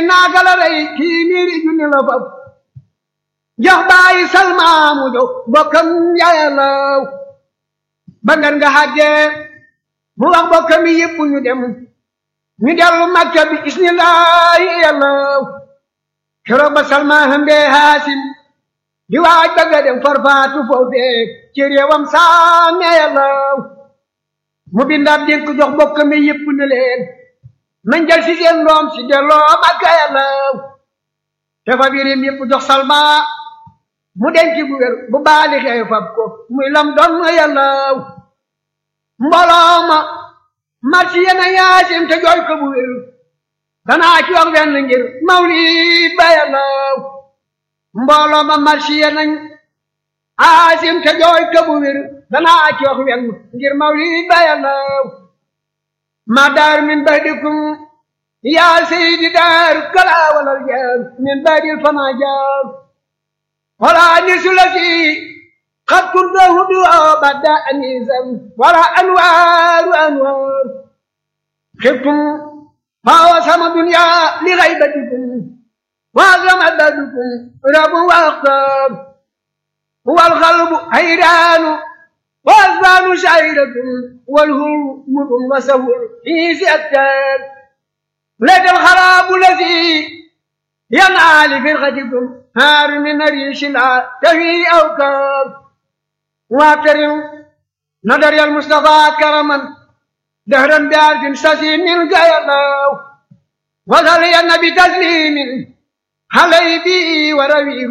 naaga la rey kii miiri junni la fab jox bàyyi salma mu jox bokkam yàllaw ba ngan nga xàggee mu wax bokkam yi yëpp ñu dem ñu dellu makka bi isnillahi yàllaw keroog ba salma hëmbee haasim di waaj ba nga dem farfaatu foofee ci réewam saame yàllaw mu bindaab dénk jox bokkam yi yëpp ne leen nañ jël si seen doom si delloo makka yàllaw te fa birim yëpp jox salma mu denc bu wér bu baali xew fab ko muy lam doon yàllaw mbooloo ma marsi yena yaasim te jooy ko bu wér danaa ci wax benn ngir mawlid ba yàllaw mbooloo ma marsi yenañ aasim te jooy ko bu wér danaa ci wax benn ngir mawlid ba yàllaw ma daar min badikum yaa seydi daar kala walal jaar min badil fama jaar wala nisulati قد كنت هدوء بدا أنيسا ولا أنوار أنوار خفتم فهو سما دنيا لغيبتكم وعظم عبادكم رب وأختار هو القلب حيران والأذان شعيرة والهر مر وسهر في سيأتان لك الخراب الذي ينعى لفرقتكم هار من ريش لا تهي أوكار واكرم نظر يا المصطفى كرما دهرا بعرف سسيم القيلاو وصلي النبي تسليم علي بي ورويه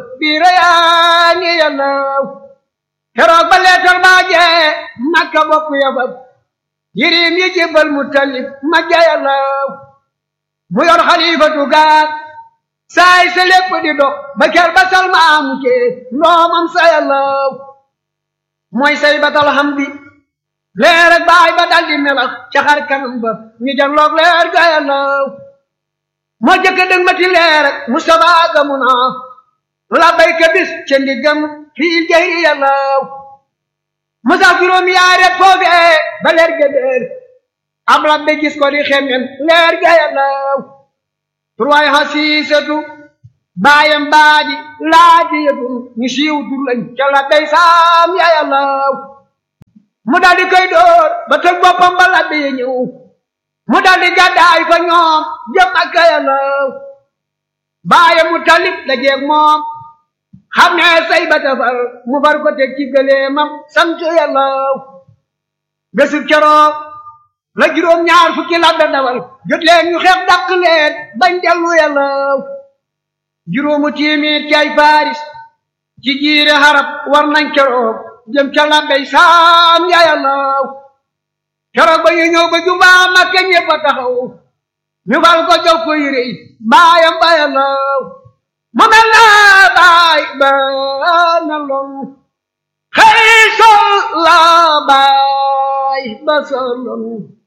بريان يلاو كراب بليتر باجي مكة بكو يبب يريم يجيب المتلف مجا يلاو ميور خليفة قال saay sa lépp di dox ba ker ba salma mu cee ndoomam sa yàllaw mooy say batal xam bi leer ak baay ba dal di melax ca xar kanam ba ñu janloog leer ga yàllaw moo jëkk dëng mati leer ak Mustafa ga mu naa la bayka bis ca ndiggam fii jayri yàllaw musa juróom yaaret foofee ba leer ga déer ab labbe gis ko di xemmen leer ga yàllaw turwaay xasiisatu baayam baadi laajiyatu ñu siiw tur lañ ca la day saam ya yàllaw mu daldi koy door ba tëg boppam ba labbe ya ñëw mu daldi gàddaay fa ñoom jëm ak yàllaw baayam mu talib la jeeg moom xam ne say ba tafar mu far ko teg ci gëleemam sant yàllaw bésub keroog la juróom ñaar fukki labbe dawal jot leen ñu xeex dàq leen bañ dellu yàllaw juróomu téeméer ci ay faris ci jiire xarab war nañ keroog jëm ca labbey saam ya yàllaw keroog ba ñu ñëw ba jumbaa makka ñëpp a taxaw ñu fal ko jox ko yére yi baayam ba yàllaw mu mel na baay ba na lon xëy sol la baay ba sa lon